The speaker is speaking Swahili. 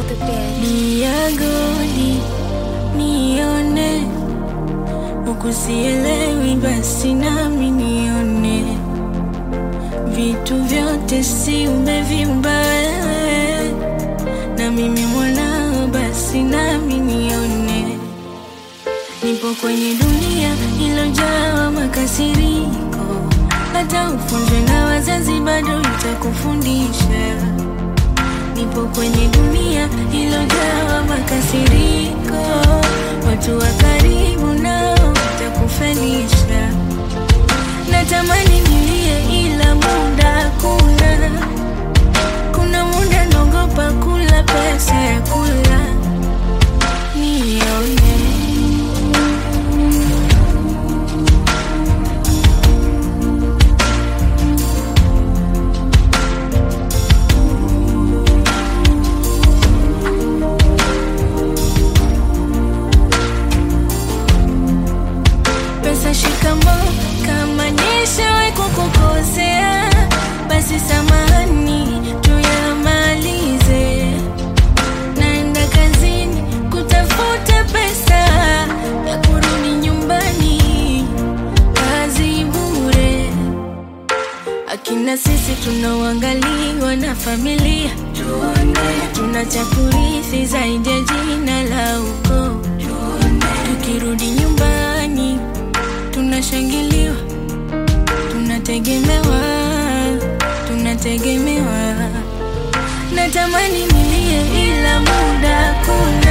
the bed. Niagoni nione, huku sielewi, basi nami nione. Vitu vyote si umeviumba wewe, na mimi mwanao, basi nami nione. Nipo kwenye dunia ilojaa makasiriko, hata ufunzwe na wazazi bado itakufundisha. Nipo kwenye dunia ilojaa makasiriko, watu wa karibu nao watakufelisha. Natamani nilie, ila muda hakuna. Kuna muda naogopa kula pesa ya kula nione pesa shikamo, kama nishawahi kukukosea, basi samahani, tuyamalize. Naenda kazini kutafuta pesa ya kurudi nyumbani, kazi bure. Akina sisi tunaoangaliwa na familia, tuna cha kurithi zaidi ya jina la ukoo. Tukirudi nyumbani tunashangiliwa, tunategemewa, tunategemewa. Natamani nilie, ila muda hakuna.